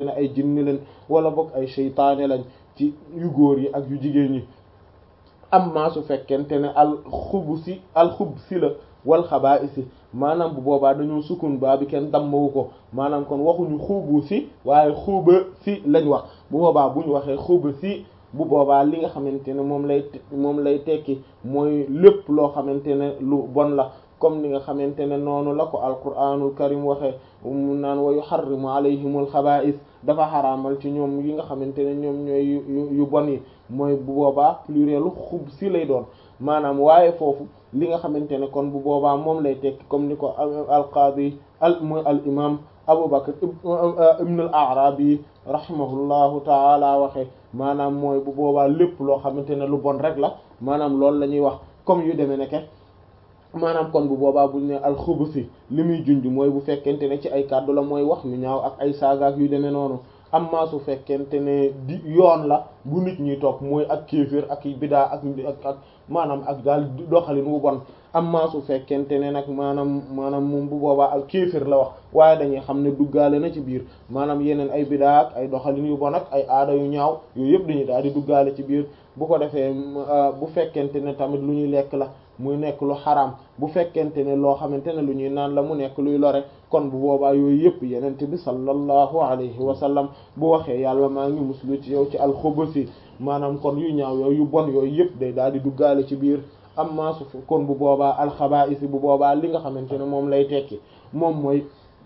ne ay jinni lañ wala boog ay seytaane lañ ci yu góor yi ak yu jigéen ñi amma su fekkente ne al xubusi al xubsi la wal xabaa'isi maanaam bu boobaa dañoo sukun baa bi kenn dammawu ko maanaam kon waxuñu xubu si waaye xuba si lañ wax bu boobaa bu ñu waxee xuba si bu boobaa li nga xamante ne moom lay moom lay tekki mooy lépp loo xamante ne lu bon la comme ni nga xamante ne noonu la ko alquranul karim waxee mu naan wa yuharrimu alayhimul xabaa'is dafa xaraamal ci ñoom yi nga xamante ne ñoom ñooy yu bon yi mooy bu boobaa plurielu xub si lay doon maanaam waaye foofu li nga xamante ne kon bu boobaa moom lay tekki comme ni ko alqaadi al mooy al imam Abu Bakr ibn al Arabi rahimahullahu taala waxe maanaam mooy bu boobaa lépp loo xamante ne lu bon rek la maanaam loolu la ñuy wax comme yu demee nekke maanaam kon bu boobaa buñ ne alxubusi li muy junj mooy bu fekkente ne ci ay kàddu la mooy wax yu ñaaw ak ay saagaak yu demee noonu amma su fekkente ne di yoon la bu nit ñi topp mooy ak kéefër ak bidaa ak ak ak maanaam ak daal doxalin wu bon amma su fekkente ne nag maanaam maanaam moom bu boobaa ak kéefër la wax waaye dañuy xam ne duggaale na ci biir maanaam yeneen ay bidaa ak ay doxalin yu bon ak ay aada yu ñaaw yooyu yëpp dañuy daal di duggaale ci biir bu ko defee bu fekkente ne tamit lu ñuy lekk la muy nekk lu xaraam bu fekkente ne loo xamante ne lu ñuy naan la mu nekk luy lore kon bu boobaa yooyu yëpp yenente bi sallallahu alayhi wa sallam bu waxee yàlla maa ngi muslu ci yow ci alxubusi maanaam kon yu ñaaw yooyu yu bon yooyu yëpp day daal di duggaale ci biir amma su kon bu boobaa alxabaa'isi bu boobaa li nga xamante ne moom lay tekki moom mooy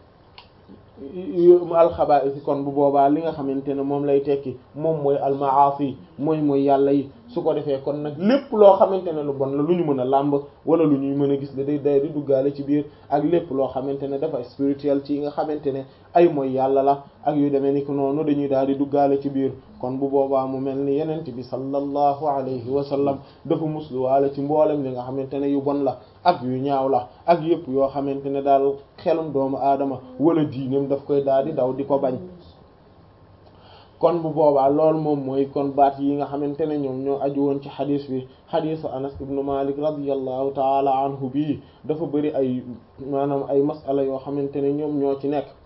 alxabaa'isi kon bu boobaa li nga xamante ne moom lay tekki moom mooy almaasi mooy mooy yàlla yi su ko defee kon nag lépp loo xamante ne lu bon la lu ñu mën a làmb wala lu ñuy mën a gis la day day di duggaale ci biir ak lépp loo xamante ne dafa spirituel ci nga xamante ne ay mooy yàlla la ak yu demee ni ko noonu dañuy daal di duggaale ci biir kon bu boobaa mu mel ni yenent bi sallallahu alayhi wa sallam dafa musluwaale ci mboolem li nga xamante ne yu bon la ak yu ñaaw la ak yëpp yoo xamante ne daal xelum doomu aadama wala diineem daf koy daal di daw di ko bañ kon bu boobaa loolu moom mooy kon baat yi nga xamante ne ñoom ñoo aju woon ci xadis bi xadisu anas ibnu malik radiallahu taala anhu bii dafa bëri ay maanaam ay masala yoo xamante ne ñoom ñoo ci nekk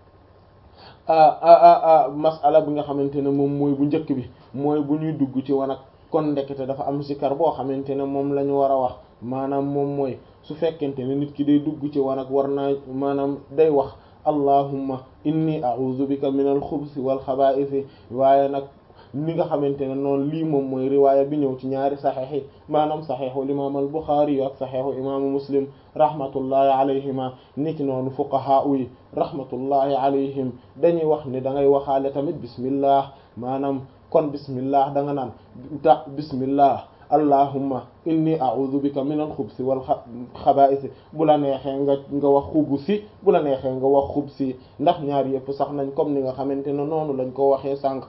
masala bi nga xamante ne moom mooy bu njëkk bi mooy bu ñuy dugg ci wanag kon ndekete dafa am zikar boo xamante ne moom la ñu war a wax maanaam moom mooy su fekkente ne nit ki day dugg ci wanag war naa maanaam day wax allahumma inni a'udhu bika min al-xubusi wal xabaa'isi waaye nag ni nga xamante ne noonu lii moom mooy riwaaya bi ñëw ci ñaari saxiix yi maanaam saxiixu imaam al-Buxaari yu ak saxiixu imaamu Muslim rahmatullahi alayhima niki noonu fuqahaa yi rahmatullahi alayhim dañuy wax ne da ngay waxaale tamit bismillah maanaam kon bismillah da nga naan ta bismillah allahumma inni a'udhu bika min al-xubsi wal xabaa'isi bu la neexee nga nga wax xubusi bu la neexee nga wax xubsi ndax ñaar yëpp sax nañ comme ni nga xamante ne noonu lañ ko waxee sànq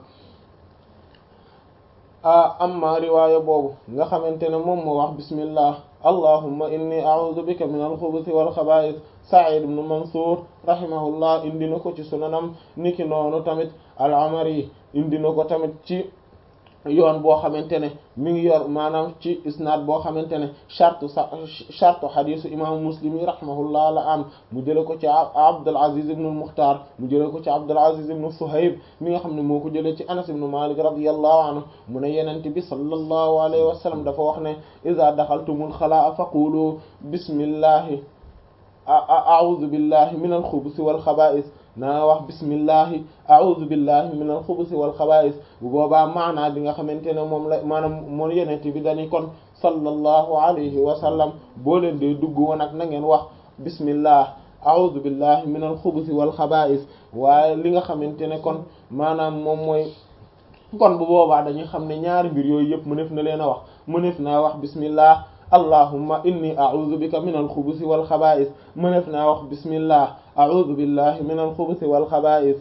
amma riwaaya boobu nga xamante ne moom moo wax bismillah allahumma inni a'udhu bika min al-xubusi wal xabaa'is Sa'id ibn Mansur rahimahullah indi na ko ci sunanam niki noonu tamit al-Umari indi na ko tamit ci yoon boo xamante ne mi ngi yor maanaam ci isnaad boo xamante ne chartu sa chartu xadisu imaamu muslim yi rahimahullah la am mu jële ko ci Abdul Aziz ibn al-Mukhtar mu jële ko ci Abdul Aziz ibn Suhayb mi nga xam ne moo ko jëlee ci Anas ibn Malik radiyallahu anhu mu ne yenente bi sallallahu alayhi wa sallam dafa wax ne iza daxaltumul xalaa faqulu bismillahi a'udhu billahi min al-xubusi wal xabaa'is naa wax bismillahi a'udhu billahi min al-xubusi wal xabaa'is bu boobaa maanaa bi nga xamante ne moom la maanaam moo yenente bi dañi kon sallallahu alayhi wa sallam boo leen dee dugg woon ak na ngeen wax bismillah a'udhu billahi min al-xubusi wal xabaa'is waaye li nga xamante ne kon maanaam moom mooy kon bu boobaa dañuy xam ne ñaari mbir yooyu yëpp mënef na leen a wax mënef naa wax bismillah allahumma inni a'udhu bika min al-xubusi wal xabaa'is mënef naa wax bismillah a'udhu billahi min al-xubusi wal xabaa'is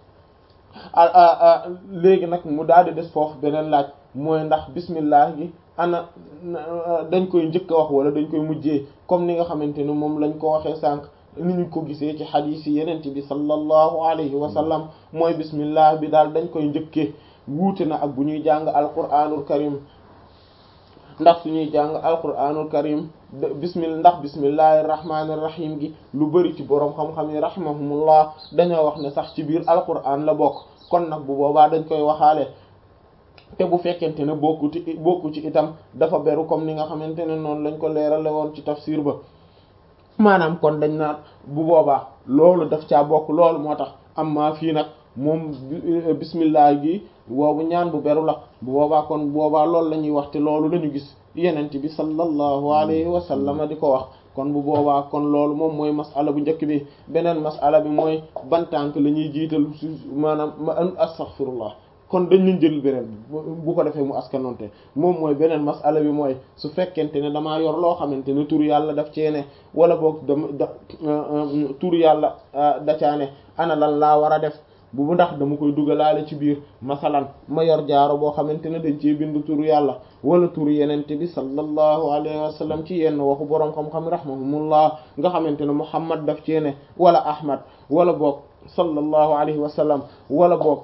léegi nag mu daal di des foofu beneen laaj mooy ndax bismillah gi ana dañ koy njëkk a wax wala dañ koy mujjee comme ni nga xamante ne moom lañ ko waxee sànq ni ñu ko gisee ci xadiis yi yenent bi sallallahu alayhi wa sallam mooy bismillah bi daal dañ koy njëkkee wuute na ak bu ñuy jàng alquraanul karim ndax suñuy jàng alquranul karim bismillah ndax bismillahir rahmanir rahim gi lu bari ci boroom xam-xam yi rahimahumullah dañoo wax ne sax ci biir alquran la bokk kon nag bu boobaa dañ koy waxaale te bu fekkente ne bokku ci bokku ci itam dafa beru comme ni nga xamante ne noonu lañ ko leerale woon ci tafsir ba maanaam kon dañ naan bu boobaa loolu daf caa bokk loolu moo tax amma fii nag moom bismillah gi boobu ñaan bu beru la bu boobaa kon boobaa loolu la ñuy wax te loolu la ñu gis yenent bi sallallahu alayhi wa sallam di ko wax kon bu boobaa kon loolu moom mooy masala bu njëkk bi beneen masala bi mooy ban tànk la ñuy jiital su maanaam ma astaghfirullah kon dañ leen jël beneen bu ko defee mu askanonte moom mooy beneen masala bi mooy su fekkente ne damaa yor loo xamante ne tur yàlla daf cee ne wala boog dama da tur yàlla da caa ne ana lan laa war a def bu ndax dama koy dugalaale ci biir masalan ma yor jaaro boo xamante ne dañ cee bind turu yàlla wala turu yenente bi sallallahu alayhi wa sallam ci yenn waxu boroom xam-xam rahmahumullah nga xamante ne muhammad daf cee ne wala ahmad wala boog sallallahu alayhi wa sallam wala boog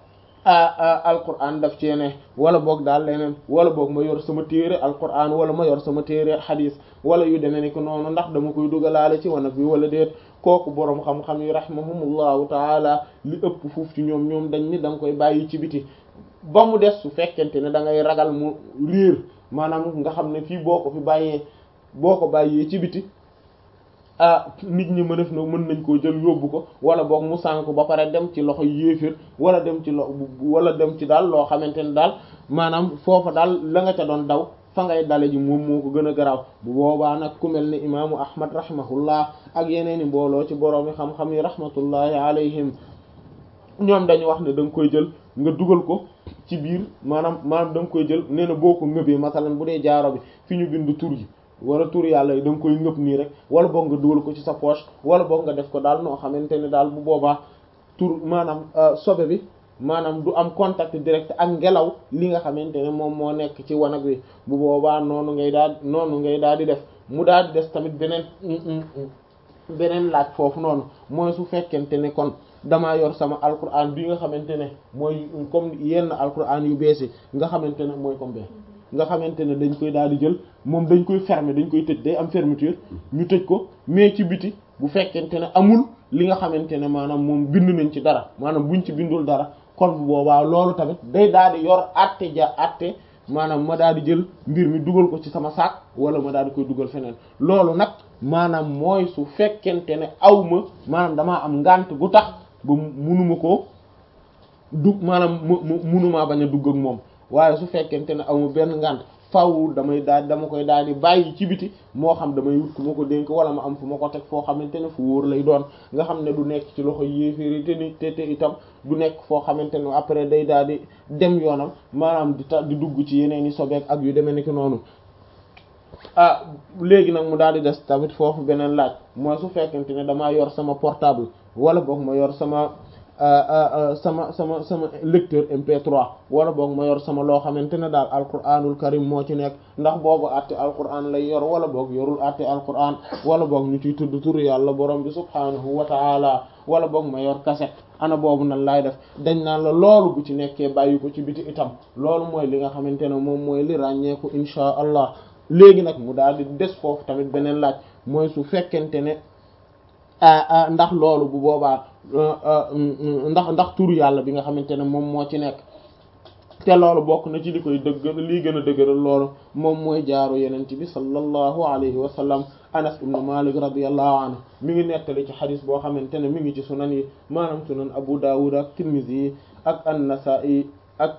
alquran daf cee ne wala boog daal leneen wala boog ma yor sama téere alquran wala ma yor sama téere hadis wala yu demee ni ko noonu ndax dama koy dugalaale ci wanag bi wala déet kooku boroom xam-xam yi rahimahumullahu taala li ëpp fuuf ci ñoom ñoom dañ ni da nga koy bàyyi ci biti ba mu des su fekkente ne da ngay ragal mu riir maanaam nga xam ne fii boo ko fi bàyyee boo ko bàyyee ci biti ah nit ñi mënef na mën nañ koo jël yóbbu ko wala boog mu sànk ba pare dem ci loxo yéeféer wala dem ci lo wala dem ci daal loo xamante ne daal maanaam foofa daal la nga ca doon daw fa ngay dale ji moom moo ko gën a garaaw bu boobaa nag ku mel ni imaamu ahmad rahimahullah ak yeneeni mbooloo ci boroomi xam-xam yi rahmatullahi alayhim ñoom dañu wax ne da nga koy jël nga dugal ko ci biir maanaam maanaam da nga koy jël nee na boo ko ngëbee masalan bu dee jaaro bi fi ñu bind tur yi wala tur yàlla yi da nga koy ngëb nii rek wala boog nga dugal ko ci sa poche wala boog nga def ko daal noo xamante ne daal bu boobaa tur maanaam sobe bi maanaam du am contact direct ak ngelaw li nga xamante ne moom moo nekk ci wanag wi bu boobaa noonu ngay daal noonu ngay daal di def mu daal di des tamit beneen beneen laaj foofu noonu mooy su fekkente ne kon damaa yor sama alquran bi nga xamante ne mooy comme yenn alquran yu beesi nga xamante ne mooy comme nga xamante ne dañ koy daal di jël moom dañ koy fermer dañ koy tëj day am fermeture ñu tëj ko mais ci biti bu fekkente ne amul li nga xamante ne maanaam moom bind nañ ci dara maanaam buñ ci bindul dara kon bu boobaa loolu tamit day daal di yor àtte ja àtte maanaam ma daal di jël mbir mi dugal ko ci sama saak wala ma daal di koy dugal feneen loolu nag maanaam mooy su fekkente ne aw ma maanaam damaa am ngànt gu tax ba munuma ko dug maanaam mu munumaa bañ a dugg ak moom waaye su fekkente ne aw ma benn ngànt faaw damay daal dama koy daal di bàyyi ci biti moo xam damay wut ku ma ko dénk wala ma am fu ma ko teg foo xamante ne fu wóor lay doon nga xam ne du nekk ci loxo yéeféeri te ni te te itam du nekk foo xamante ne après day daal di dem yoonam maanaam di ta di dugg ci yeneen i sobeek ak yu demee ni ki noonu ah léegi nag mu daal di des tamit foofu beneen laaj mooy su fekkente ne damaa yor sama portable wala boog ma yor sama sama sama sama lecteur MP3 wala boog ma yor sama loo xamante ne daal alquranul karim moo ci nekk ndax boobu àtte alquran lay yor wala boog yorul àtte alquran wala boog ñu ciy tudd turu yàlla borom bi subhaanahu wa taala wala boog ma yor cassette ana boobu nan laay def dañ naan la loolu bu ci nekkee bàyyi ko ci biti itam loolu mooy li nga xamante ne moom mooy li ràññeeku inchaa allah léegi nag mu daal di des foofu tamit beneen laaj mooy su fekkente ne ndax loolu bu boobaa ndax ndax turu yàlla bi nga xamante ne moom moo ci nekk te loolu bokk na ci li koy dëgg lii gën a dëgëral loolu moom mooy jaaru yenent bi sallallahu alayhi wa sallam anas ibnu malik radiallahu anhu mi ngi nettali ci xadis boo xamante ne mi ngi ci sunan yi maanaam sunan abu dawud ak tirmidhi yi ak an-nasa'i ak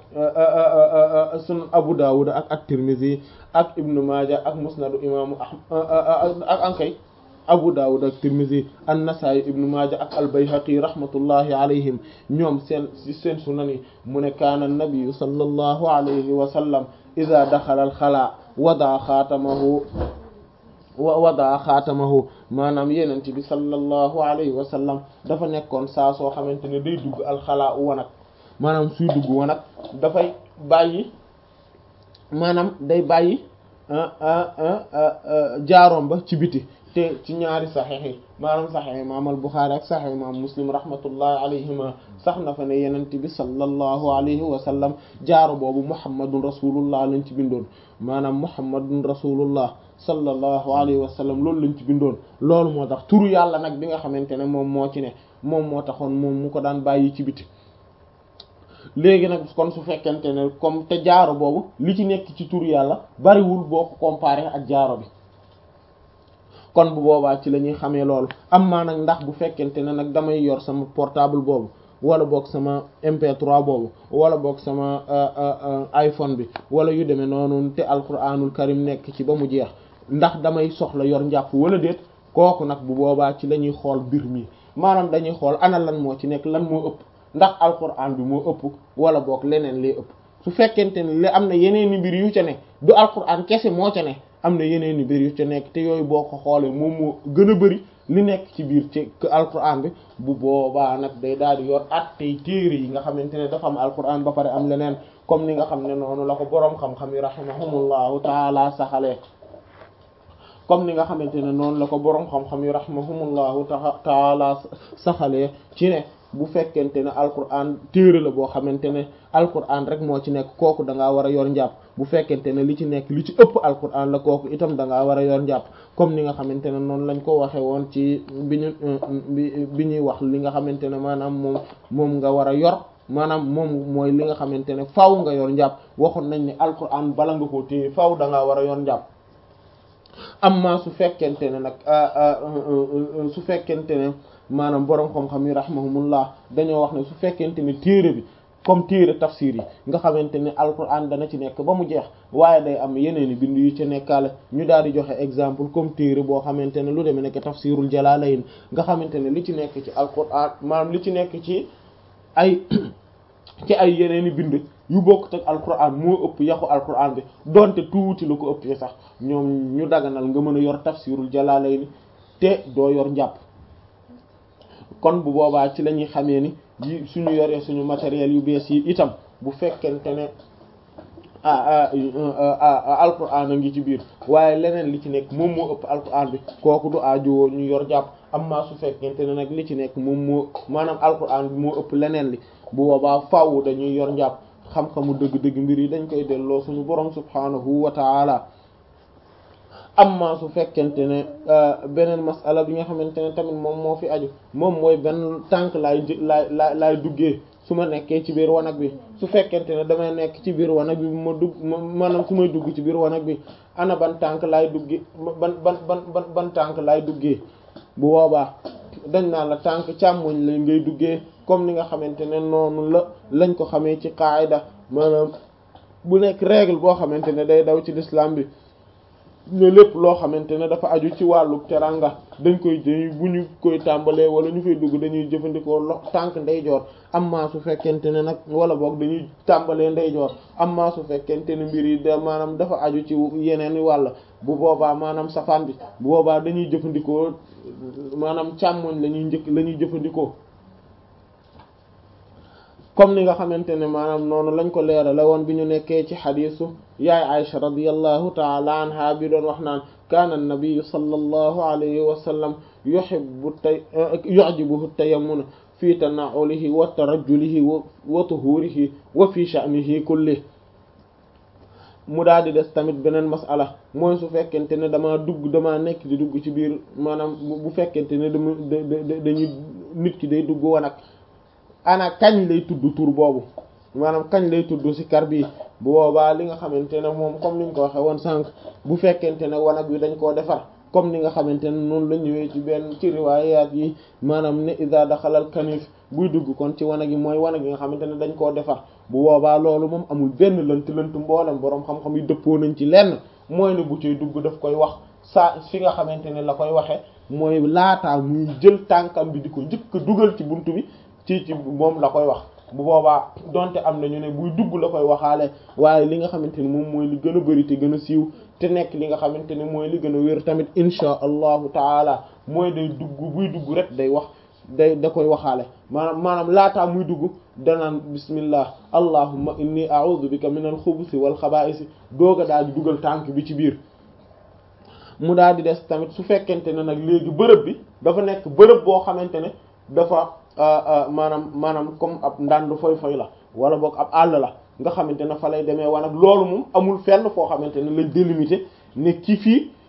sunan abu dawud ak at tirmidhi ak ibnu maaja ak musnadu imaamu ahmad ak ankay abu dawud ak tirmidhi an-nasa'i ibnu maaja ak al-bayhaqi rahmatullahi alayhim ñoom seen ci seen sunan yi mu ne kaana an-nabiyyu sallallahu alayhi wa sallam idha dakhala al-khala wada xaatamahu wada xaatamahu maanaam yenent bi sallallahu alayhi wa sallam dafa nekkoon saa soo xamante ne day dugg alxalaa u wanag maanaam suy dugg wanag dafay bàyyi maanaam day bàyyi jaaroom ba ci biti te ci ñaari saxiix yi maanaam saxiix imaam al Buxaari ak saxiix imaam Muslim rahmatullahi alayhima sax na fa ne yenent bi sallallahu alayhi wa sallam jaaro boobu muhammadun rasulullah lañ ci bindoon maanaam muhammadun rasulullah sallallahu alayhi wa sallam loolu lañ ci bindoon loolu moo tax turu yàlla nag bi nga xamante ne moom moo ci ne moom moo taxoon moom mu ko daan bàyyi ci biti léegi nag kon su fekkente ne comme te jaaro boobu li ci nekk ci tur yàlla bariwul boo ko comparé ak jaaro bi kon bu boobaa ci la ñuy xamee loolu am maa nag ndax bu fekkente ne nag damay yor sama portable boobu wala boog sama MP3 boobu wala boog sama iPhone bi wala yu demee noonu te alquranul karim nekk ci ba mu jeex ndax damay soxla yor njàpp wala déet kooku nag bu boobaa ci la ñuy xool mbir mi maanaam dañuy xool ana lan moo ci nekk lan moo ëpp ndax alquran bi moo ëpp wala boog leneen lee ëpp su fekkente ne li am na yeneen i mbir yu ca ne du alquran kese moo ca ne am na yeneen i mbir yu ca nekk te yooyu boo ko xoolee moom moo gën a bari li nekk ci biir ci alquran bi bu boobaa nag day daal di yor at tey téere yi nga xamante ne dafa am alquran ba pare am leneen comme ni nga xam ne noonu la ko boroom xam-xam yi rahimahumullahu taala saxalee comme ni nga xamante ne noonu la ko boroom xam-xam yi rahimahumullahu taala saxalee ci ne bu fekkente ne alquran téere la boo xamante ne alquran rek moo ci nekk kooku da ngaa war a yor njàpp bu fekkente ne li ci nekk li ci ëpp alquran la kooku itam da ngaa war a yor njàpp comme ni nga xamante ne noonu lañ ko waxee woon ci bi ñu bi ñuy wax li nga xamante ne maanaam moom moom nga war a yor maanaam moom mooy li nga xamante ne faaw nga yor njàpp waxoon nañ ne alquran bala nga koo téye faaw da ngaa war a yor njàpp amma su fekkente ne nag su fekkente ne maanaam boroom xam-xam yi rahimahumullah dañoo wax ne su fekkente ne téere bi comme téere tafsir yi nga xamante ne alquran dana ci nekk ba mu jeex waaye day am yeneen i bind yu ci nekkaale ñu daal di joxe exemple comme téere boo xamante ne lu demee nekk tafsirul jalalayn nga xamante ne li ci nekk ci alquran maanaam li ci nekk ci ay ci ay yeneen i bind yu bokkut ak alquran moo ëpp yaxu alquran bi donte tuuti la ko ëppee sax ñoom ñu daganal nga mën a yor tafsirul jalalayn te doo yor njàpp kon bu boobaa ci la ñuy xamee ni yi suñu yoree suñu matériel yu bees yi itam bu fekkente ne ah alquran a ngi ci biir waaye leneen li ci nekk moom moo ëpp alquran bi kooku du aajowoo ñu yor jàpp amma su fekkente ne nag li ci nekk moom moo maanaam alquran bi moo ëpp leneen li bu boobaa faaw dañuy yor njàpp xam-xamu dëgg-dëgg mbir yi dañ koy delloo suñu borom subhanahu wa taala amma su fekkente ne beneen masala bi nga xamante ne tamit moom moo fi aju moom mooy benn tànk laay laay laay laay duggee su ma nekkee ci biir wanag bi su fekkente ne damay nekk ci biir wanag bi ma dugg maanaam su may dugg ci biir wanag bi ana ban tànk laay duggee ban ban ban ban ban tànk laay duggee bu boobaa dañ naan la tànk càmmoñ la ngay duggee comme ni nga xamante ne noonu la lañ ko xamee ci qaayda maanaam bu nekk règle boo xamante ne day daw ci l'islam bi ne lépp loo xamante ne dafa aju ci wàllu teranga dañ koy dañuy bu ñu koy tàmbalee wala ñu fay dugg dañuy jëfandikoo lo tànk ndeyjoor amma su fekkente ne nag wala boog dañuy tàmbalee ndeyjoor amma su fekkente ne mbir yi da maanaam dafa aju ci yeneen wàll bu boobaa maanaam safaan bi bu boobaa dañuy jëfandikoo maanaam càmmoñ la ñuy njëkk la ñuy jëfandikoo comme ni nga xamante ne maanaam noonu lañ ko leerale woon bi ñu nekkee ci xadiisu yaay Aisha radiyallahu taala anha bi doon wax naan kaana an-nabiy sallallahu alayhi wa sallam yuhibbu tay yu'jibuhu tayammunu fi tana'ulihi wa tarajjulihi wa tuhurihi wa fi sha'nihi kullihi mu daal di des tamit beneen masala mooy su fekkente ne damaa dugg damaa nekk di dugg ci biir maanaam bu fekkente ne dama dañuy nit ki day dugg wanag ana kañ lay tudd tur boobu maanaam kañ lay tudd ci kar bi bu boobaa li nga xamante ne moom comme niñ ko waxe woon sànq bu fekkente ne wanag wi dañ koo defar comme ni nga xamante ne noonu la ñëwee ci benn ci riwaayaat yi maanaam ne iza daxalal kanif buy dugg kon ci wanag yi mooy wanag yi nga xamante ne dañ koo defar bu boobaa loolu moom amul benn lënt lënt mboolem boroom xam-xam yi dëppoo nañ ci lenn mooy ne bu ciy dugg daf koy wax saa fi nga xamante ne la koy waxe mooy laataa muy jël tànkam bi di ko njëkk a dugal ci buntu bi ci ci moom la koy wax bu boobaa donte am na ñu ne buy dugg la koy waxaale waaye li nga xamante ni moom mooy li gën a bari te gën a siiw te nekk li nga xamante ne mooy li gën a wér tamit insha allahu taala mooy day dugg buy dugg rek day wax day da koy waxaale maanaam maanaam laataa muy dugg danaan bismillah allahumma inni a'udhu bika min al-khubuthi wal khaba'ith doog a daal di dugal tànk bi ci biir mu daal di des tamit su fekkente ne nag léegi bërëb bi dafa nekk bërëb boo xamante ne dafa maanaam maanaam comme ab ndànd foy foy la wala boog ab àll la nga xamante ne fa lay demee wanag loolu moom amul fenn foo xamante ne lañ délimité ne ci fii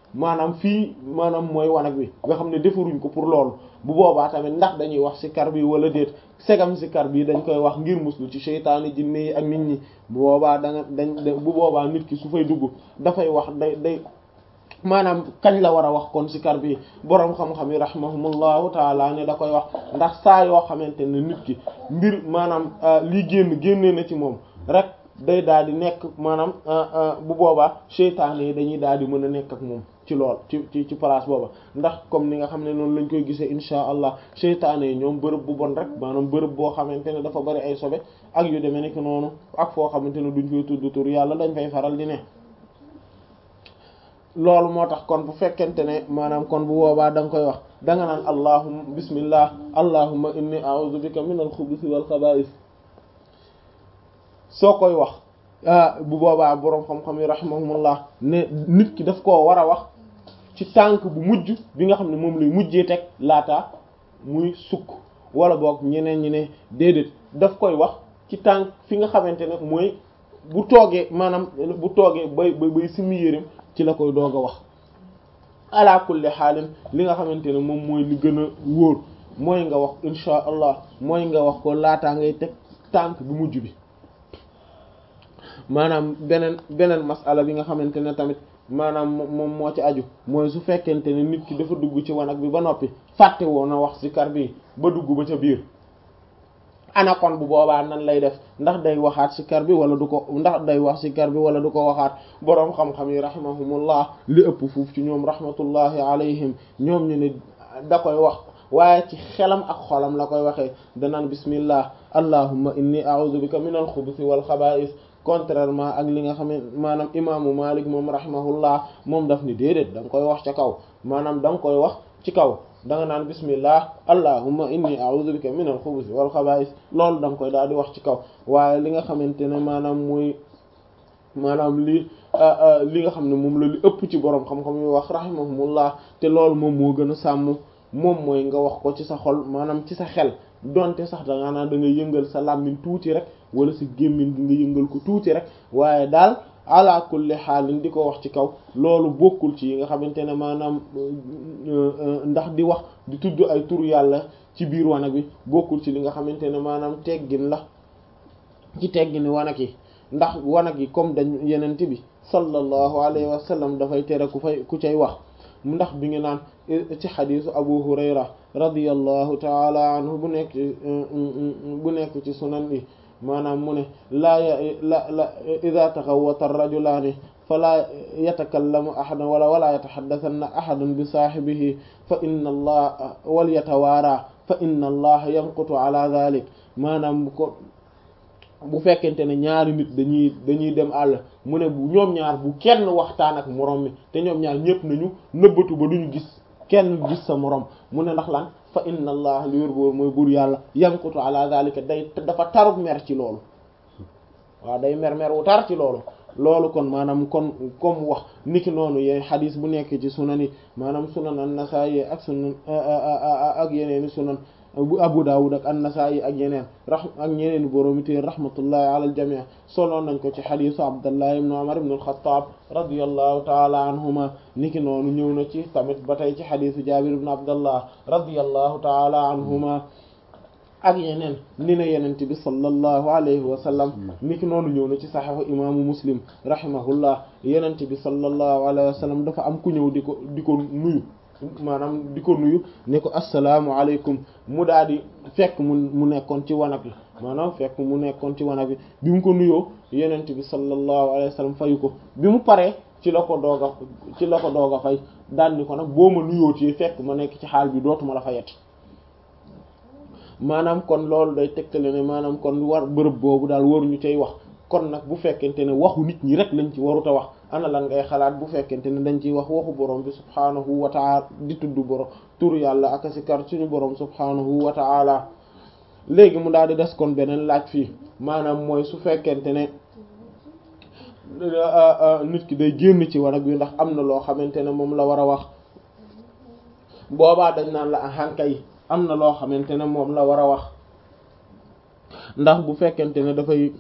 maanaam fii maanaam mooy wanag wi nga xam ne defaruñ ko pour loolu bu boobaa tamit ndax dañuy wax sikar bi wala déet segam sikar bi dañ koy wax ngir muslu ci seytaane jinne yi ak nit ñi bu boobaa da nga dañ bu boobaa nit ki su fay dugg dafay wax day day maanaam kañ la war a wax kon sikar bi boroom xam-xam yi rahimahumullahu taala ne da koy wax ndax saa yoo xamante ne nit ki mbir maanaam lii génn génnee na ci moom rek day daal di nekk maanaam bu boobaa seytaane yi dañuy daal di mën a nekk ak moom ci lool ci ci ci place booba ndax comme ni nga xam ne noonu lañ koy gisee insha allah seytaane yi ñoom bërëb bu bon rek maanaam bërëb boo xamante ne dafa bari ay sobe ak yu demee nekk noonu ak foo xamante ne duñ koy tudd tur yàlla dañ fay faral di ne loolu moo tax kon bu fekkente ne maanaam kon bu boobaa da nga koy wax da nga naan allahumma bismillah allahumma inni a'udhu bika min al-khubuthi wal khaba'ith soo koy wax bu boobaa boroom xam-xam yi rahimahumullah ne nit ki daf koo war a wax ci tànk bu mujj bi nga xam ne moom lay mujjee teg laata muy sukk wala boog ñeneen ñi ne déedéet daf koy wax ci tànk fi nga xamante ne mooy bu toogee maanaam bu toogee bay bay bay simi yéreem ci la koy doog a wax ala kulli xaalin li nga xamante ne moom mooy li gën a wóor mooy nga wax insha allah mooy nga wax ko laataa ngay teg tànk bu mujj bi maanaam beneen beneen masala bi nga xamante ne tamit maanaam moom moo ci aju mooy su fekkente ne nit ki dafa dugg ci wanag bi ba noppi fàtte woon a wax sikar bi ba dugg ba ca biir ana kon bu boobaa nan lay def ndax day waxaat sikar bi wala du ko ndax day wax sikar bi wala du ko waxaat boroom xam-xam yi rahimahumullah li ëpp fuuf ci ñoom rahmatullahi alayhim ñoom ñu ne da koy wax waaye ci xelam ak xolam la koy waxee danaan bismillah allahumma inni a'udhu bika min al-khubuthi wal khaba'ith contrairement ak li nga xam ne maanaam imaamu Malik moom rahimahullah moom daf ni déedéet da nga koy wax ca kaw maanaam da nga koy wax ci kaw da nga naan bismillah allahumma inni a'udhu bika min al-khubuthi wal khaba'ith loolu da nga koy daal di wax ci kaw waaye li nga xamante ne maanaam mooy maanaam li li nga xam ne moom la li ëpp ci borom xam-xam yi wax rahimahumullah te loolu moom moo gën a sàmm moom mooy nga wax ko ci sa xol maanaam ci sa xel donte sax da nga naan da nga yëngal sa làmmiñ tuuti rek wala sa gémmiñ gi nga yëngal ko tuuti rek waaye daal ala kulli xaalin di ko wax ci kaw loolu bokkul ci yi nga xamante ne maanaam ndax di wax di tudd ay turu yàlla ci biir wanag bi bokkul ci li nga xamante ne maanaam teggin la ci teggini wanag yi ndax wanag yi comme dañ yenente bi sallallahu alayhi wa sallam dafay tere ku fay ku cay wax ndax bi ngi naan ci xadisu abu hurayra radiyallahu taala anhu bu nekk bu nekk ci sunan yi maanaam mu ne laa la la ida taxawata rajulaani falaa yatakallamu ahadan wala wala yataxaddasanna ahadun bi saaxibihi fa inna allah wal yatawaara fa inna allah yanqutu ala dhalik maanaam bu ko bu fekkente ne ñaari nit dañuy dañuy dem àll mu ne bu ñoom ñaar bu kenn waxtaan ak moroom mi te ñoom ñaar ñépp nañu nëbbatu ba duñu gis kenn gis sa moroom mu ne ndax lan fa inna allah li wér boor mooy buur yàlla yanqutu ala zalika day dafa taruk mer ci loolu waaw day mer mer wu tar ci loolu loolu kon maanaam kon comme wax niki noonu yee xadis bu nekk ci sunan yi maanaam sunan an-Nasa'i ak sunan ak yeneeni sunan bu Abu Dawud ak an-Nasa'i ak yeneen ra ak ñeneen boroomi téer rahmatullahi ala al-jami' soloon nañ ko ci xadisu Abdullah ibn Umar ibn al-Khattab radiyallahu ta'ala anhuma niki noonu ñëw na ci tamit ba tey ci xadisu Jabir ibn Abdullah radiyallahu ta'ala anhuma ak yeneen ni na yenente bi sallallahu alayhi wa sallam niki noonu ñëw na ci saxiixu imaamu Muslim rahimahullah yenente bi sallallahu alayhi wa sallam dafa am ku ñëw di ko di ko nuyu maanaam di ko nuyu ne ko assalaamu aleykum mu daal di fekk mu mu nekkoon ci wanag bi maanaam fekk mu nekkoon ci wanag bi bi mu ko nuyoo yenent bi sallallahu alayhi wa sallam fayu ko bi mu paree ci la ko doog a ci la ko doog a fay daal ni ko nag boo ma nuyootee fekk ma nekk ci xaal bi dootuma la fayet maanaam kon loolu day tegtale ne maanaam kon war bërëb boobu daal waruñu cay wax kon nag bu fekkente ne waxu nit ñi rek lañ ci warut a wax ana lan ngay xalaat bu fekkente ne dañ ciy wax waxu borom bi subhaanahu wa ta'ala di tudd borom tur yàlla ak sikar suñu borom subhaanahu wa ta'ala léegi mu daal di des kon beneen laaj fii maanaam mooy su fekkente ne nit ki day génn ci wanag bi ndax am na loo xamante ne moom la war a wax boobaa dañ naan la ahanka yi am na loo xamante ne moom la war a wax ndax bu fekkente ne dafay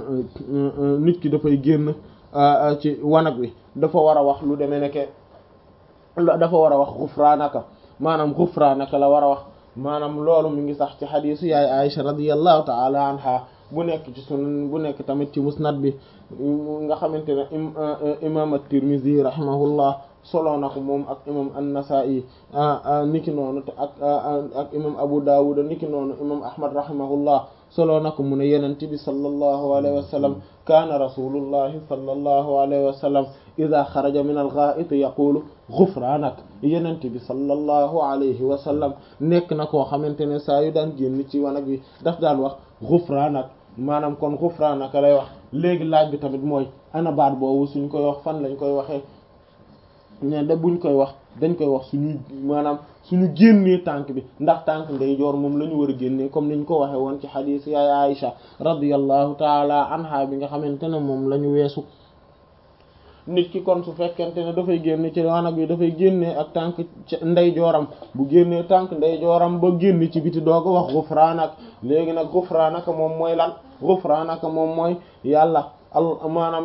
nit ki dafay génn ci wanag wi dafa war a wax lu demee nekke dafa war a wax xufraanaka maanaam xufraanaka la war a wax maanaam loolu mi ngi sax ci xadiisu yaay Aisha radiyallahu ta'ala anha bu nekk ci sunan bu nekk tamit ci musnad bi nga xamante ne imam at-Tirmidhi rahimahullah solo na ko moom ak imam an-Nasa'i niki noonu te ak ak imam Abu Dawud niki noonu imam Ahmad rahimahullah solo na ko mu ne yenente bi sallallahu alayhi wa sallam kaana rasulullahi sallallahu alayhi wa sallam ida xaraja min al-gha'it yaqulu ghufranak yenente bi sallallahu alayhi wa sallam nekk na koo xamante ne saa yu daan génn ci wanag wi daf daan wax ghufranak maanaam kon ghufranaka lay wax léegi laaj bi tamit mooy ana baat boobu suñ koy wax fan lañ koy waxee ne da buñ koy wax dañ koy wax suñu maanaam suñu génnee tànk bi ndax tànk ndeyjoor moom la ñu war a génnee comme niñ ko waxe woon ci xadiis yaay Aïcha radiyallahu taala anha bi nga xamante ne moom la ñu weesu nit ki kon su fekkente ne dafay génne ci wanag bi dafay génnee ak tànk ndeyjooram bu génnee tànk ndeyjooram ba génn ci biti doog a wax gufraanak léegi nag gufraanaka moom mooy lan gufraanaka moom mooy yàlla al maanaam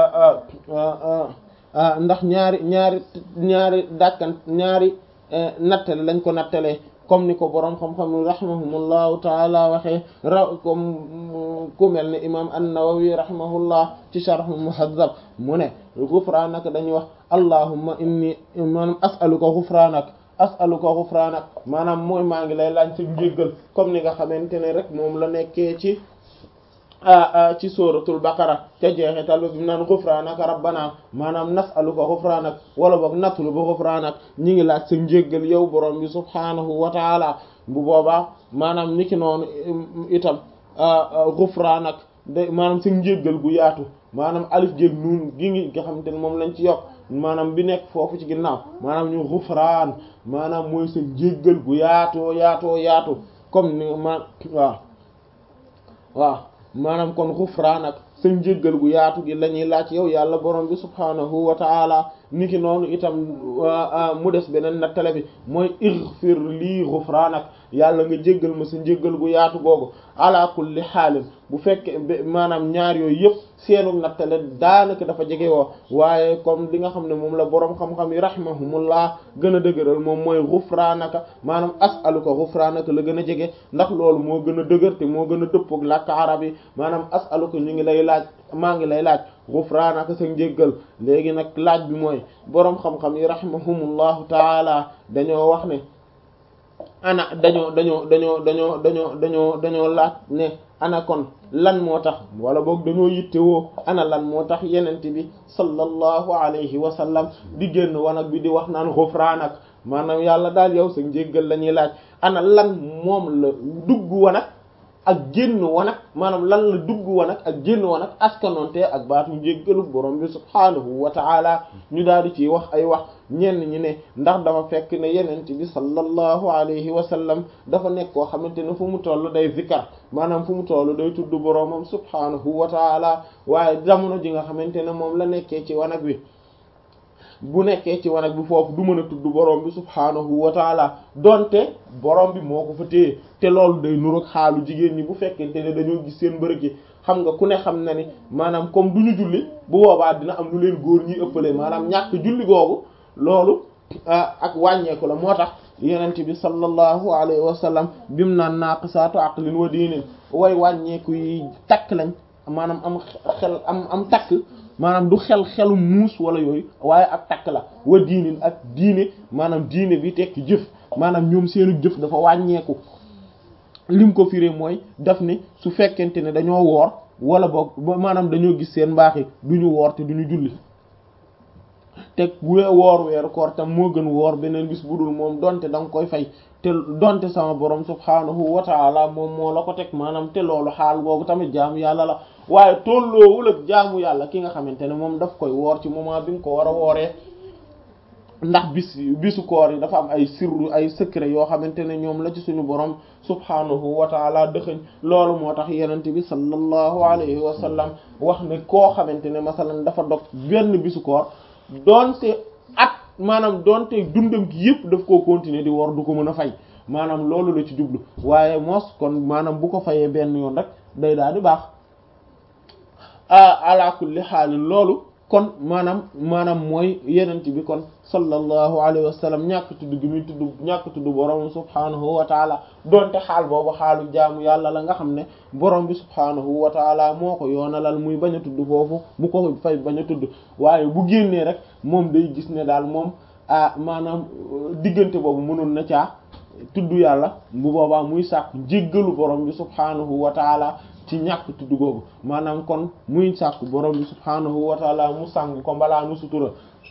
ndax ñaari ñaari ñaari dàkkan ñaari nattale lañ ko nattalee comme ni ko boroom xam-xam rahimahumullahu taala waxee ra comme ku mel ne imam an-Nawawi rahimahullah ci sharh muhazzab mu ne ghufranaka dañuy wax allahumma inni maanaam as'aluka ghufranak as'aluka ghufranak maanaam mooy maa ngi lay laaj sa njéggal comme ni nga xamante ne rek moom la nekkee ci ci suratul baqara ca jeexital bi naan ghufranaka rabbana maanaam nas'aluka ghufranak wala boog natlubu ghufranak ñi ngi laaj sa njéggal yow borom bi subhanahu wa taala bu boobaa maanaam niki noonu itam ghufranak de maanaam sa njéggal gu yaatu maanaam alif jéeg nuun gi ngi nga xamante ne moom lañ ci yokk maanaam bi nekk foofu ci ginnaaw maanaam ñu ghufraan maanaam mooy sa njéggal gu yaatoo yaatoo yaatu comme ni ma waaw waaw maanaam kon xufraanak sa njéggal gu yaatu gi la ñuy laaj yow yàlla borom bi subhaanahu wa taala niki noonu itam mu des beneen nattale bi mooy ighfir lii xufraanak yàlla nga jéggal ma sa njéggal gu yaatu googu ala kulli xaalin bu fekkee maanaam ñaar yooyu yëpp seenu nattale daanaka dafa jege woo waaye comme li nga xam ne moom la boroom xam-xam yi rahimahumullah gën a dëgëral moom mooy xufraanaka maanaam as'aluka xufraanaka la gën a jege ndax loolu moo gën a dëgër te moo gën a dëppook làkk arab yi maanaam as'aluka ñu ngi lay laaj maa ngi lay laaj xufraanaka sa njéggal léegi nag laaj bi mooy boroom xam-xam yi rahimahumullahu taala dañoo wax ne ana dañoo dañoo dañoo dañoo dañoo dañoo dañoo laaj ne ana kon lan moo tax wala boog dañoo yittewoo ana lan moo tax yenente bi sallallahu alayhi wa sallam di génn wanag bi di wax naan xufraanak maanaam yàlla daal yow sa njéggal la ñuy laaj ana lan moom la dugg wanag ak génn wanag maanaam lan la dugg wanag ak génn wanag askanoonte ak baatu njéggalu borom bi subhaanahu wa ta'ala ñu daal di ciy wax ay wax ñenn ñi ne ndax dafa fekk ne yenent bi sallallahu alayhi wa sallam dafa nekk koo xamante ne fu mu toll day zikar maanaam fu mu toll day tudd boromam subhaanahu wa ta'ala waaye jamono ji nga xamante ne moom la nekkee ci wanag wi bu nekkee ci wanag bi foofu du mën a tudd borom bi subhaanahu wa taala donte borom bi moo ko fa téye te loolu day nuroog xaalu jigéen ñi bu fekkente ne dañoo gis seen mbërëg yi xam nga ku ne xam na ni maanaam comme du ñu julli bu boobaa dina am lu leen góor ñi ëppale maanaam ñàkk julli googu loolu ak wàññeeku la moo tax yenent bi sallallahu alayhi wa sallam bimu naan naaqisaatu aqlin wa diinin way wàññeeku yi takk lañ maanaam am xel am am takk maanaam du xel xelu muus wala yooyu waaye ak takk la wa diinin ak diine maanaam diine bi tekki jëf maanaam ñoom seenu jëf dafa wàññeeku lim ko firé mooy daf ni su fekkente ne dañoo woor wala boog maanaam dañoo gis seen mbaax yi du ñu woor te du ñu julli te woor weeru koor tam moo gën woor beneen bis bu dul moom donte da nga koy fay te donte sama borom subhaanahu wa taala moom moo la ko teg maanaam te loolu xaal googu tamit jaamu yàlla la waaye tolloowul ak jaamu yàlla ki nga xamante ne moom daf koy woor ci moment bi nga ko war a wooree ndax bis bisu koor yi dafa am ay sirru ay secret yoo xamante ne ñoom la ci suñu borom subhaanahu wa taala dëxëñ loolu moo tax yenente bi sallallahu alayhi wa sallam wax ne koo xamante ne masalan dafa dog benn bisu koor doonte at maanaam doonte dundam gi yëpp daf koo continuer di woor du ko mën a fay maanaam loolu la ci jublu waaye mos kon maanaam bu ko fayee benn yoon rek day daal di baax ala kulli xaalin loolu kon maanaam maanaam mooy yenent bi kon sallallahu alayhi wa sallam ñàkk tudd gi muy tudd ñàkk tudd borom subhaanahu wa taala donte xaal boobu xaalu jaamu yàlla la nga xam ne borom bi subhaanahu wa taala moo ko yoonalal muy bañ a tudd foofu mu ko fay bañ a tudd waaye bu génnee rek moom day gis ne daal moom ah maanaam diggante boobu mënoon na caa tudd yàlla bu boobaa muy sàkku jéggalu borom bi subhaanahu wa taala ci ñàkk tudd googu maanaam kon muy sàkku borom bi subhaanahu wa taala mu sàng ko mbalaa nu sutura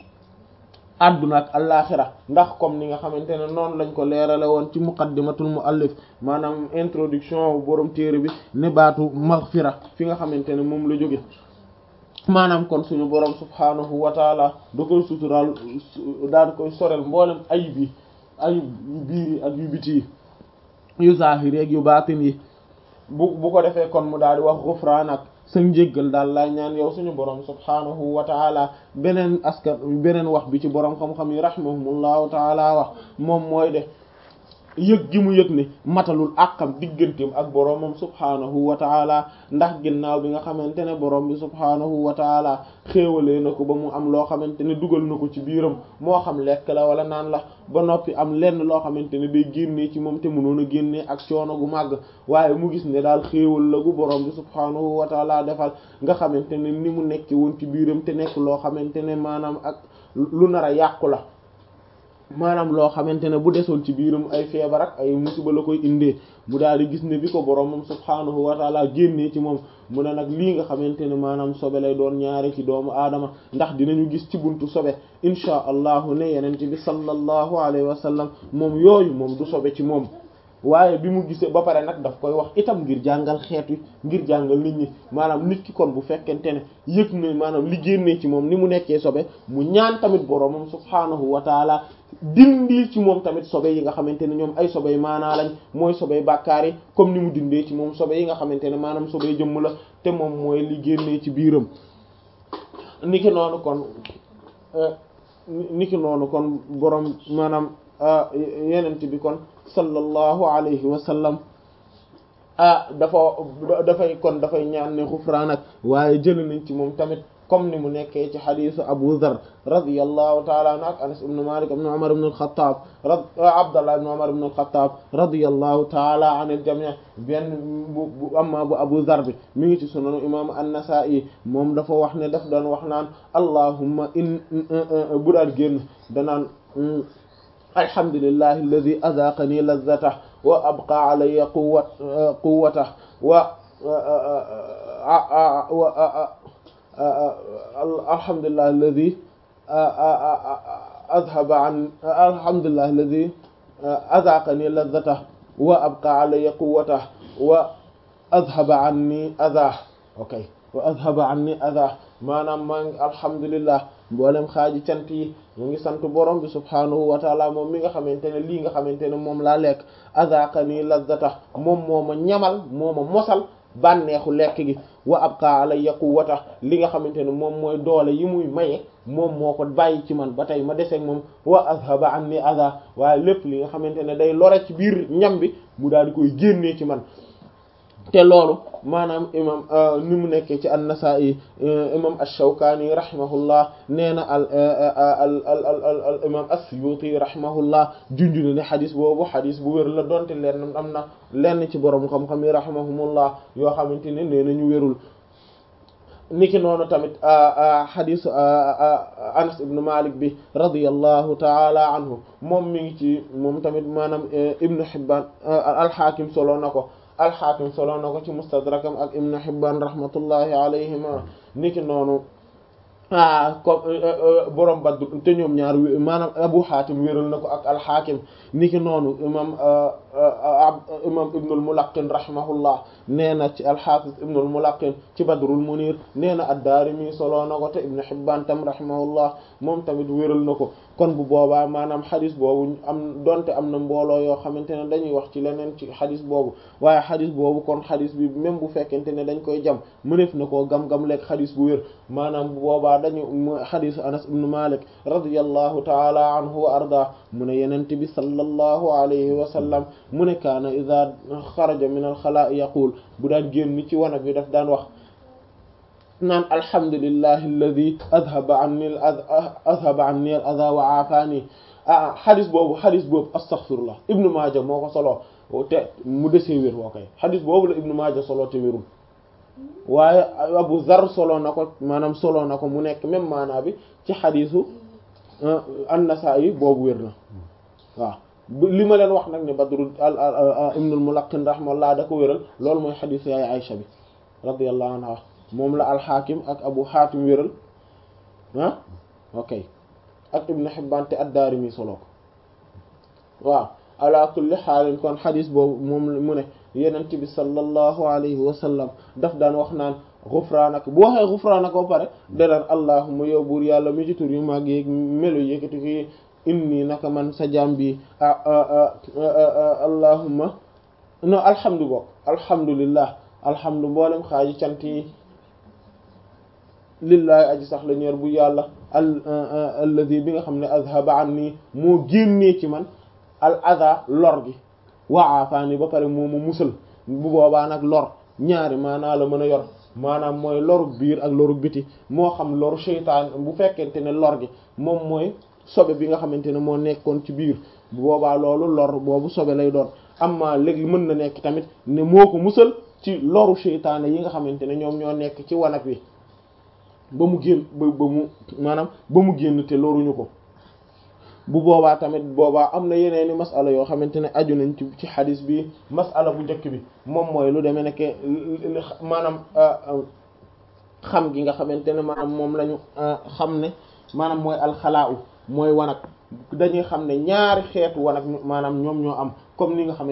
adduna ak allaaxira ndax comme ni nga xamante ne noonu lañ ko leerale woon ci muqaddimatul muallif maanaam introduction borom téere bi ne baatu maghfira fi nga xamante ne moom la jóge maanaam kon suñu borom subhaanahu wa taala da koy suturaal daan koy sorel mboolem ayib yi ayib yu biir yi ak yu biti yi yu zaahir yi ak yu baatin yi bu bu ko defee kon mu daal di wax gufraan ak sa njéggal daal lay ñaan yow suñu borom subhaanahu wa taala beneen askan beneen wax bi ci borom xam-xam yi rahimahumullahu taala wax moom mooy de yëg gi mu yëg ne matalul àqam digganteem ak boromam subhaanahu wa taala ndax ginnaaw bi nga xamante ne borom bi subhaanahu wa taala xéewalee na ko ba mu am loo xamante ne dugal na ko ci biiram moo xam lekk la wala naan la ba noppi am lenn loo xamante ne day génnee ci moom te mënoon a génnee ak coono gu màgg waaye mu gis ne daal xéewal la gu borom bi subhaanahu wa taala defal nga xamante ne ni mu nekk woon ci biiram te nekk loo xamante ne maanaam ak lu nar a yàqu la maanaam loo xamante ne bu desoon ci biiram ay feebar ak ay musiba la koy indee mu daal di gis ne bi ko boromam subhaanahu wa taala génnee ci moom mu ne nag lii nga xamante ne maanaam sobe lay doon ñaari ci doomu aadama ndax dinañu gis ci buntu sobe inchaa allahu ne yeneen ci bi sallallahu alayhi wa sallam moom yooyu moom du sobe ci moom waaye bi mu gisee ba pare nag daf koy wax itam ngir jàngal xeet wi ngir jàngal nit ñi maanaam nit ki kon bu fekkente ne yëg na maanaam li génnee ci moom ni mu nekkee sobe mu ñaan tamit boromam subhaanahu wa taala dindil ci moom tamit sobe yi nga xamante ne ñoom ay sobe maanaa lañ mooy sobe bàkkaar yi comme ni mu dindee ci moom sobe yi nga xamante ne maanaam sobe jëmm la te moom mooy li génnee ci biiram niki noonu kon niki noonu kon borom maanaam yenent bi kon sallallahu alayhi wa sallam ah dafa dafay kon dafay ñaan ne xufraan ak waaye jël nañ ci moom tamit comme ni mu nekkee ci xadisu Abu Dharr radiyallahu taala anhu ak Anas ibn Malik ibn Umar ibn al-Khattab Abdullah ibn Umar ibn al-Khattab radiyallahu taala anil jami' benn bu amma bu Abu Dharr bi mi ngi ci sunanu imam an-Nasa'i moom dafa wax ne daf doon wax naan allahumma in bu daal génn danaan alhamdulillahi alladhi adhaqani lazzatahu wa abqa alayya quwwat quwwatahu wa alhamdulillahi alladhi adhaba an alhamdulillahi alladhi adhaqani lazzatahu wa abqa alayya quwwatahu wa adhaba anni adhahu okay wa adhaba anni adhahu maanaam maa ngi alhamdulillah mboolem xaaji cant yi mu ngi sant borom bi subhaanahu wa taala moom mi nga xamante ne lii nga xamante ne moom laa lekk azaqani lazzata moom moo ma ñamal moo ma mosal bànneexu lekk gi wa abqa alayya quwwata li nga xamante ne moom mooy doole yi muy maye moom moo ko bàyyi ci man ba tey ma deseeg moom wa azhaba anni adha waaye lépp li nga xamante ne day lore ci biir ñam bi mu daal di koy génnee ci man te loolu maanaam imam ni mu nekkee ci an-Nasa'i imam ash-Shawkani rahimahullah nee na al al al al imam as-Suyuti rahimahullah junj na ne xadis boobu xadis bu wér la donte leen am na lenn ci borom xam-xam yi rahimahumullah yoo xamante ne nee na ñu wérul niki noonu tamit xadisu Anas ibn Malik bi radiyallahu taala anhu moom mi ngi ci moom tamit maanaam Ibn Hibban al-Hakim solo na ko alxaakim solo na ko ci mustadrakam ak ibn Hibban rahmatullahi alayhima niki noonu ah comme borom Badr te ñoom ñaar maanaam Abu Hatim wéral na ko ak alxaakim niki noonu imam imam Ibnul Mulaqqin rahimahullah nee na ci alxaafis Ibnul Mulaqqin ci Badrul Munir nee na ad-Daarimi solo na ko te Ibn Hibban tam rahimahullah moom tamit wéral na ko kon bu boobaa maanaam xadis boobu am donte am na mbooloo yoo xamante ne dañuy wax ci leneen ci xadis boobu waaye xadis boobu kon xadis bi même bu fekkente ne dañ koy jam mëneef na koo gam-gam lekk xadis bu wér maanaam bu boobaa dañu xadisu Anas ibn Malik radiyallahu taala anhu wa arda mu ne yenente bi sallallahu alayhi wa sallam mu ne kaana ida xaraja min al xalaa'i yaqul bu daan génn ci wanag bi daf daan wax naan alhamdulillahi alladi adhaba anni al adhaba anni al adha wa aafani ah xadis boobu xadis boobu astaghfirullah ibnu maaja moo ko soloo te mu desee wér woo koy xadis boobu la ibnu maaja soloo te wérul waaye abu zar soloo na ko maanaam soloo na ko mu nekk même maanaa bi ci xadisu an-Nasa'i boobu wér na waaw li ma leen wax nag ne Badru ibnul Mulaqqin rahimahullah da ko wéral loolu mooy xadisu yaay Aïcha bi radiyallahu anha moom la al-Hakim ak Abu Hatim wéral ah ok ak Ibn Hibban te ad-Daarimi soloo ko waaw ala kulli xaalin kon xadis boobu moom mu ne yenent bi sallallahu alayhi wa sallam daf daan wax naan xufraanaka bu waxee xufraanaka ba pare danaan allahumma yow buur yàlla mi ci tur yu mag yeeg melo yëkkati ko inni naka man sa jaam bi allahumma no alhamdu bokk alhamdulillah alhamdu mboolem xaaji cant yi lillahi aji sax la ñeer bu yàlla al alladi bi nga xam ne azhaba anni moo génnee ci man al adha lor gi wa afaani ba pare moo ma musal bu boobaa nag lor ñaari maanaa la mën a yor maanaam mooy loru biir ak loru biti moo xam loru seytaan bu fekkente ne lor gi moom mooy sobe bi nga xamante ne moo nekkoon ci biir bu boobaa loolu lor boobu sobe lay doon amma léegi mën na nekk tamit ne moo ko musal ci loru seytaane yi nga xamante ne ñoom ñoo nekk ci wanag wi ba mu génn ba ba mu maanaam ba mu génn te loruñu ko bu boobaa tamit boobaa am na yeneeni masala yoo xamante ne aju nañ ci ci xadis bi masala bu njëkk bi moom mooy lu demee nekk maanaam xam gi nga xamante ne maanaam moom lañu xam ne maanaam mooy alxalaa u mooy wanag dañuy xam ne ñaari xeetu wanag maanaam ñoom ñoo am comme ni nga xamante